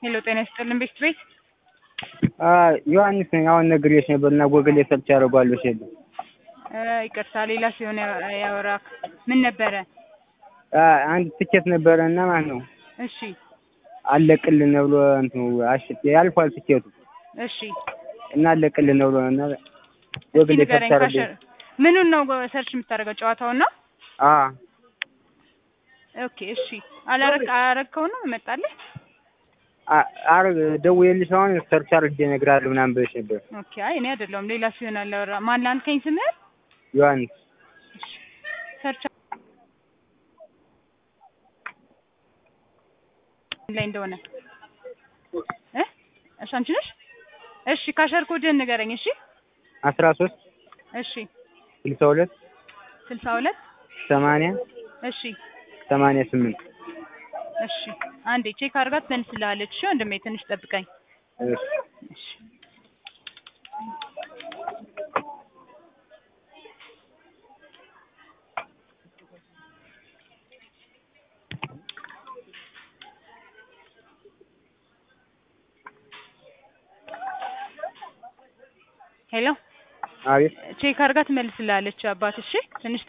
ሄሎ ጤና ይስጥልን ቤት ቤት ዮሐንስ ነኝ። አሁን ነግሬሽ ነበር እና ጎግል ሰርች አደርገዋለሁ ሲል ይቅርታ ሌላ ሲሆን ያወራክ ምን ነበረ? አንድ ትኬት ነበረ እና ማለት ነው እሺ አለቅልን ብሎ እንትኑ አሽት ያልፏል ትኬቱ እሺ እና አለቅልን ብሎ እና ጎግል እስኪ ንገረኝ። ሰርች ካሸ አደርገ ምኑን ነው ሰርች የምታደርገው? ጨዋታውን ነው? አ ኦኬ እሺ። አላረግ አላረግከው ነው መጣልህ? አርግ ደውዬልሽ አሁን ሰርች አድርጌ እነግርሃለሁ ምናምን ብለሽ ነበር ኦኬ አይ እኔ አይደለሁም ሌላ ሲሆን አላወራ ማን ላልከኝ ስምህ? ዮሐንስ ሰርች ላይ እንደሆነ እ እሺ አንቺ ነሽ? እሺ ካሸር ኮድህን ንገረኝ። እሺ አስራ ሶስት እሺ ስልሳ ሁለት ስልሳ ሁለት ሰማንያ እሺ ሰማንያ ስምንት እሺ አንዴ ቼክ አድርጋት ትመልስልሃለች። እሺ ወንድሜ ትንሽ ጠብቀኝ። እሺ እሺ ሄሎ አቤት ቼክ አድርጋ ትመልስልሃለች። አባት እሺ ትንሽ